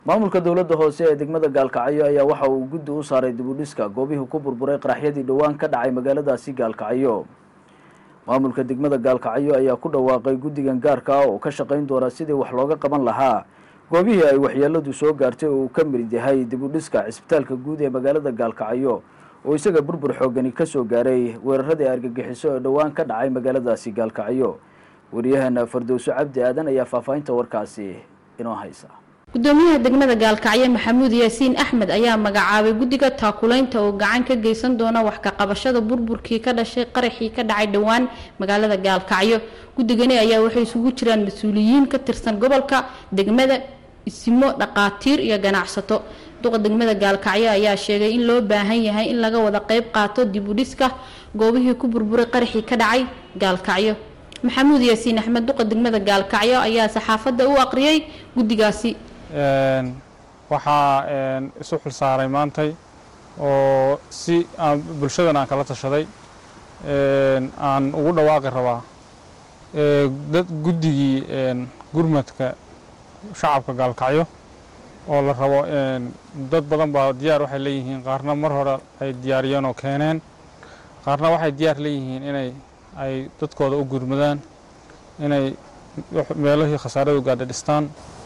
maamulka dowladda hoose ee degmada gaalkacyo ayaa waxa uu guddi u saaray dibudhiska goobihii ku burburay qaraxyadii dhowaan ka dhacay magaaladaasi gaalkacyo maamulka degmada gaalkacyo ayaa ku dhawaaqay guddigan gaarka ah oo ka shaqayn doona sidii wax looga qaban lahaa goobihii ay waxyeeladu soo gaartay oo uu ka mid yahay dibudhiska cisbitaalka guud ee magaalada gaalkacyo oo isaga burbur xoogani ka soo gaaray weeraradii argagixiso ee dhowaan ka dhacay magaaladaasi gaalkacyo wariyahana fardowso cabdi aadan ayaa faahfaahinta warkaasi inoo haysa gudoomiyaha degmada gaalkacyo maxamuud yaasiin axmed ayaa magacaabay guddiga taakulaynta oo gacan ka geysan doona wax ka qabashada burburkii ka dhashay qaraxii ka dhacay dhowaan magaalada gaalkacyo guddigani ayaa waxay isugu jiraan mas-uuliyiin ka tirsan gobolka degmada isimo dhaqaatiir iyo ganacsato duqa degmada gaalkacyo ayaa sheegay in loo baahan yahay in laga wada qeyb qaato dib u dhiska goobihii ku burburay qaraxii ka dhacay gaalkacyo maxamuud yaasiin axmed duqa degmada gaalkacyo ayaa saxaafadda u aqriyay guddigaasi waxaa isu xil saaray maantay oo si aan bulshadan aan kala tashaday aan ugu dhawaaqi rabaa dad guddigii gurmadka shacabka gaalkacyo oo la rabo dad badan baa diyaar waxay leeyihiin qaarna mar hore ay diyaariyeen oo keeneen qaarna waxay diyaar leeyihiin inay ay dadkooda u gurmadaan inay meelihii khasaaradu gaadha dhistaan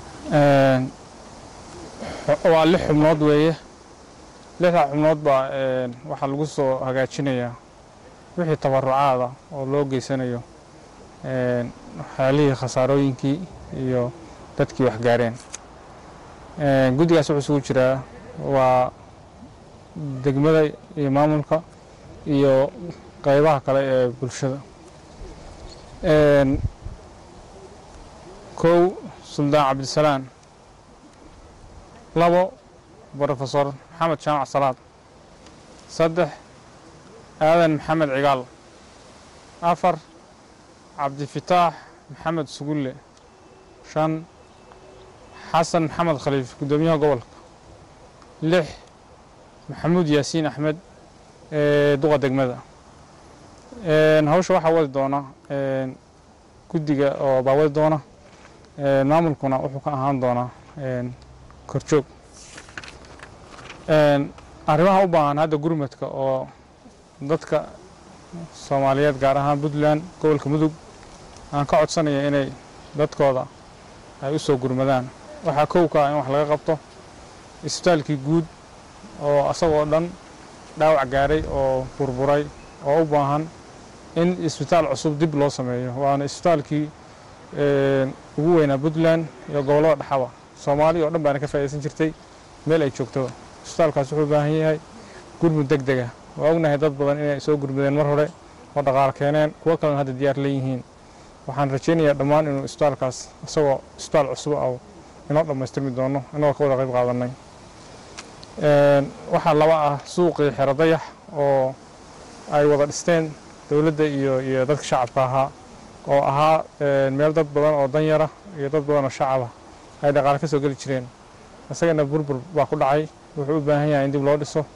waa lix xubnood weeye lixdaa xubnood baa waxaa lagu soo hagaajinayaa wixii tabarucaada oo loo geysanayo waxyaalihii khasaarooyinkii iyo dadkii wax gaareen guddigaas wuxuu isugu jiraa waa degmada iyo maamulka iyo qaybaha kale ee bulshada kow suldaan cabdisalaan labo brofesor maxamed jaamac salaad saddex aadan maxamed cigaal afar cabdifitaax maxamed sugulle shan xasan maxamed khaliif guddoomiyaha gobolka lix maxamuud yaasiin axmed duqa degmada hawsha waxaa wadi doona guddiga oo baa wadi doona maamulkuna wuxuu ka ahaan doonaa korjoog arrimaha u baahan hadda gurmadka oo dadka soomaaliyeed gaar ahaan puntland gobolka mudug aan ka codsanaya inay dadkooda ay u soo gurmadaan waxaa kow ka ah in wax laga qabto isbitaalkii guud oo asagoo dhan dhaawac gaaray oo burburay oo u baahan in isbitaal cusub dib loo sameeyo waana isbitaalkii ugu weynaa puntland iyo gobollada dhexaba soomaali oo dhan baana ka faa'idaysan jirtay meel ay joogtaba isbitaalkaas wuxuu u baahan yahay gurmud deg dega waa ognahay dad badan inay soo gurmudeen mar hore oo dhaqaal keeneen kuwo kalena hadda diyaar leeyihiin waxaan rajaynayaa dhammaan inuu isbitaalkaas isagoo isbitaal cusub ah inoo dhammaystirmi doono inagoo ka wada qayb qaadanay waxaa laba ah suuqii xero dayax oo ay wada dhisteen dowladda iyo iyo dadka shacabka ahaa oo ahaa meel dad badan oo danyara iyo dad badan oo shacaba ay dhaqaale ka soo geli jireen isagana burbur baa ku dhacay wuxuu u baahan yahay in dib loo dhiso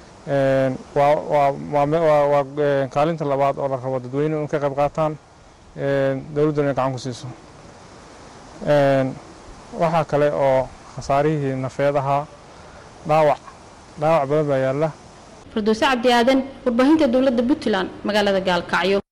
waa kaalinta labaad oo la rabo dadweynuhu in ka qayb qaataan dowladduna in gacan ku siiso waxaa kale oo khasaarihii nafeed ahaa dhaawac dhaawac badan baa yaalla firdowse cabdi aadan warbaahinta dowladda puntland magaalada gaalkacyo